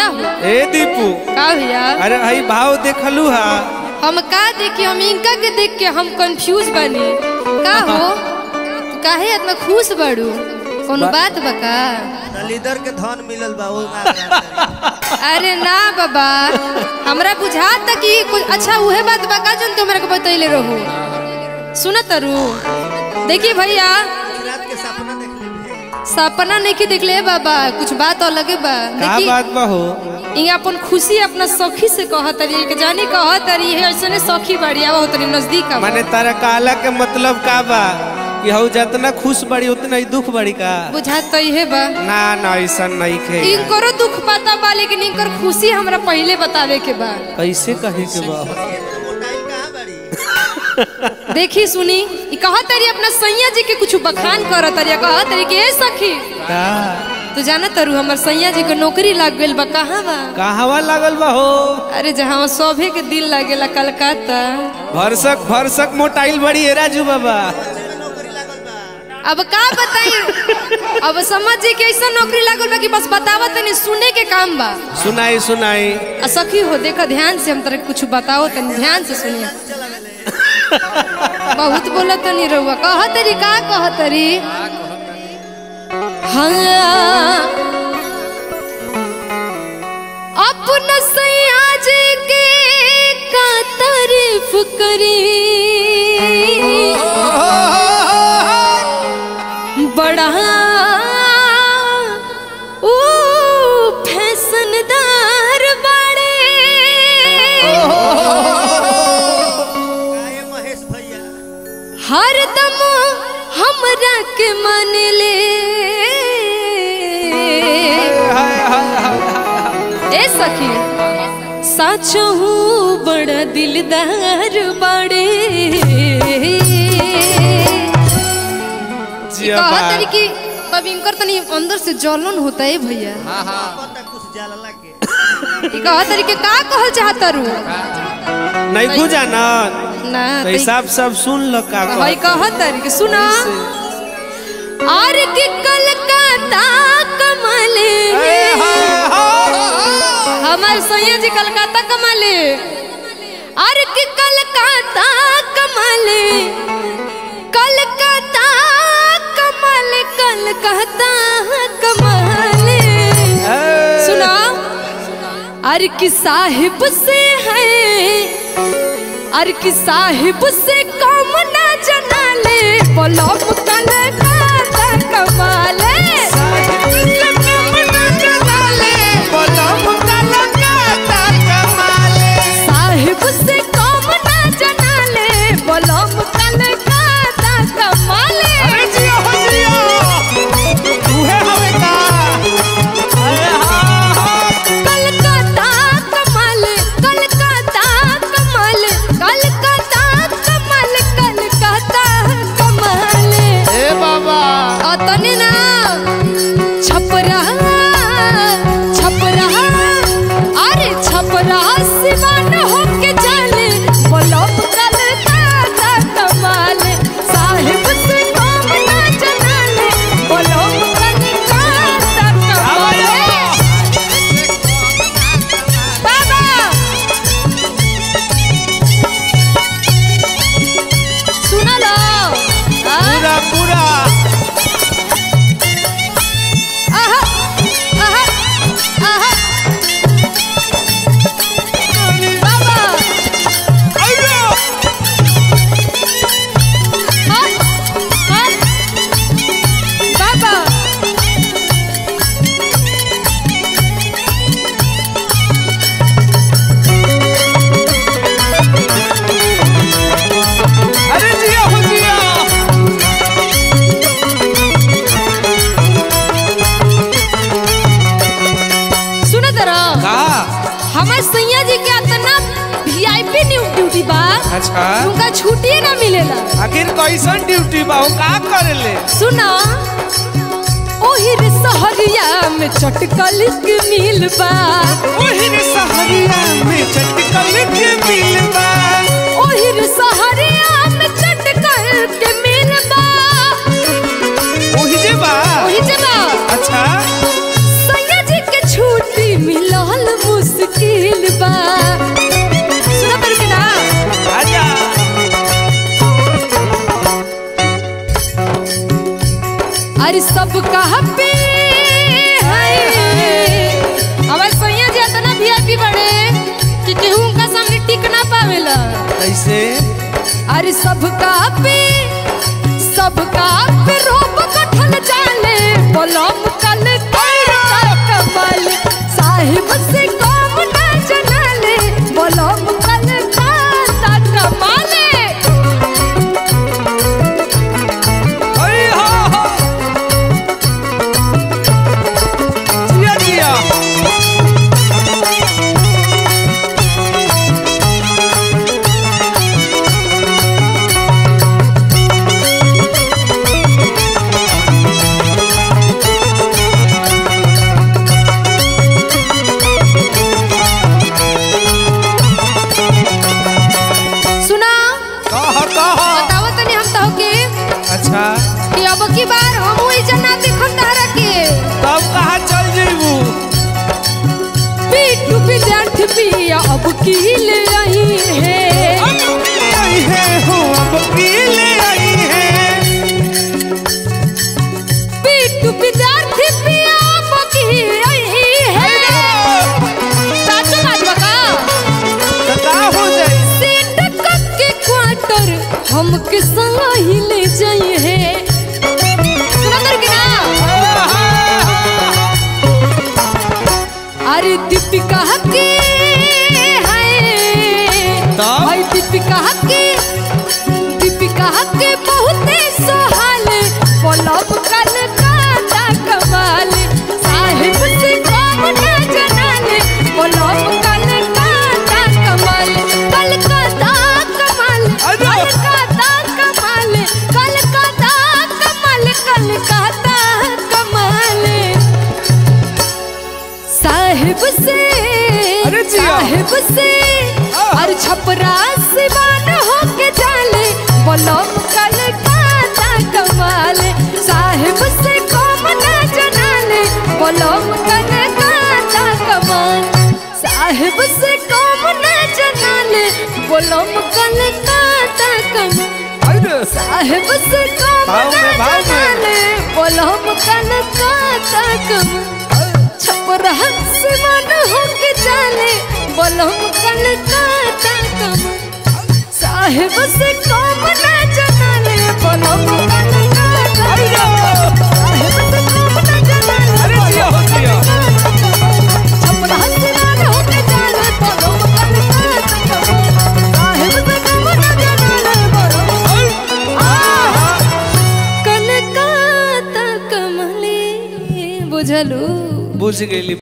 हो ए दीपू का भैया अरे भाई भाव देखलू हा हम का देखी हम इनका के देख के हम कंफ्यूज बनी का हो तू काहे इतना खुश बड़ू कोनो बात बका दलीदर के धन मिलल बा ओ मार अरे ना बाबा हमरा बुझाता कि कुछ अच्छा उहे बात बका जोन तुमरा के बतैले रहू सुन तरू देखी भैया रात के सपना देख ले सपना नहीं की देखले बाबा कुछ बात अलगे बा का देखी बात बा हो ये अपन खुशी अपना सखी से कहत रही कि जानी कहत रही है ऐसे सखी बढ़िया हो तनी नजदीक आवा। माने तारा काला के मतलब का बा कि हऊ जितना खुश बड़ी उतना ही दुख बड़ी का बुझात तो इहे बा ना ना ऐसा नहीं खे इनकरो दुख पता बा लेकिन इनकर खुशी हमरा पहले बतावे के बा कैसे कहे के बा मोटाई कहां बड़ी देखी सुनी ई कहत रही अपना सैया जी के कुछ बखान करत रही कहत रही कि ए सखी का तू जाना तरू हमर सैया जी के नौकरी लाग गइल बा कहाँ बा कहवा लागल बा हो अरे जहाँ सभे के दिल लागेला कलकत्ता भरसक भरसक मोटाइल बड़ी है राजू बाबा अब का बताई अब समझ जी के ऐसा नौकरी लागल बा कि बस बतावा तनी सुने के काम बा सुनाई सुनाई आ सखी हो देखा ध्यान से हम तरह कुछ बताओ तनी ध्यान से सुनिए बहुत बोला तनी रहुआ कह तरी का कह तरी हाँ अपना सैया जी के का तारीफ करी बड़ा ओ फैशनदार बड़े काहे महेश भैया हरदम हमरा के मन ले हाय, हाय, हाय। ए सखी साचो हूँ बड़ा दिलदार बड़े जिया कहा बा। तरी कि कभी इनकर तनी अंदर से जलन होता है भैया पता कुछ जाला के ई कहा तरी के का कहल चाहता रू नहीं बुझा ना ना तो तई- हिसाब सब सुन लो का भाई कहा तरी के सुना और कि कलकत्ता कमले हमार सैया जी कलकत्ता कमाले और कि कलकत्ता कमाले कलकत्ता कमाल कलकत्ता कमाले सुना अरे कि साहिब से है अरे कि साहिब से कम ना जना ले बोलो कलकत्ता कमाले साहिब से कम ना जना ले बोलो कलकत्ता कमाले कलकत्ता कमाल कलकत्ता कमाल कलकत्ता कमाल कलकत्ता कमाल ए बाबा अतने ना छपरा छपरा अरे छपरा सिवान होके जाले बोलो कलकत्ता कमाल साहिब से कम ना जनाले बोलो कलकत्ता कमाल बाबा सुना लो आ? पूरा पूरा आहा, आहा, आहा। बाबा, हाँ, हाँ। बाबा, अरे जिया हो जिया सुनो जरा का हमार सैया जी के इतना वीआईपी ड्यूटी बा अच्छा उनका छुट्टी ना मिलेला आखिर कैसन ड्यूटी बा वो का करेले सुना ओहिर सहरिया में चटकल के मिल बा ओहिर सहरिया में चटकल के मिलबा ओहिर सहरिया में चटकल के मिल बा ओहि जे बा ओही जगह अच्छा सैया जी के छुट्टी मिलल अरे सब कहा पे हमारे सैया जी इतना वीआईपी बड़े कि केहू उनका सामने टिक ना पावेला कैसे अरे सबका पे सबका पे रोब कठल जाले बोलम कल कर कमल साहिब से कम ना जनाले बोलम कल का कमाले अरे हो हो जिया जिया सुना कह कह बताओ तनी हम तो के अच्छा कि अब की बार हम वही जना देखम तारा के तब कहाँ चल जेबू पीटू विद्यार्थी पिया अब की ले रही है आई है हो अब की ले आई है पीटू विद्यार्थी पिया अब की रही है साचो बात बका तो का हो जाई सेट के क्वार्टर हम के संग ही ले जाई है सुना कर के ना अरे दीपिका के है तब? भाई दीपिका के दीपिका के बहुते सोहाल पलब कल काटा कमाल साहिब से कम ना जनाले पलब कल काटा कमाल कल काटा कमाल अरे! कल काटा कमाल कल काटा कमाल कल काटा कमाल साहिब से अरे जिया। साहिब से आह। और छपरा सिवान होके जाले बोलम कल काता कमाल साहिब से कम ना जनाले बोलम कल काता कमाल साहिब से कम ना जनाले बोलम कल काता कमाल अरे साहिब से कम भाव ना में, भाव में। जनाले बोलम कल काता कमाल छपरा से मन होके जाले बोलम कल काता कमाल साहिब से कम ना जनाले बोलम कल काता कमाल साहिब से कम ना जनाले अरे जिया हो जिया छपरा से मन होके जाले बोलम कल काता कमाल साहिब से कम ना जनाले बोलम कल काता कमले बुझलू बुझ गेली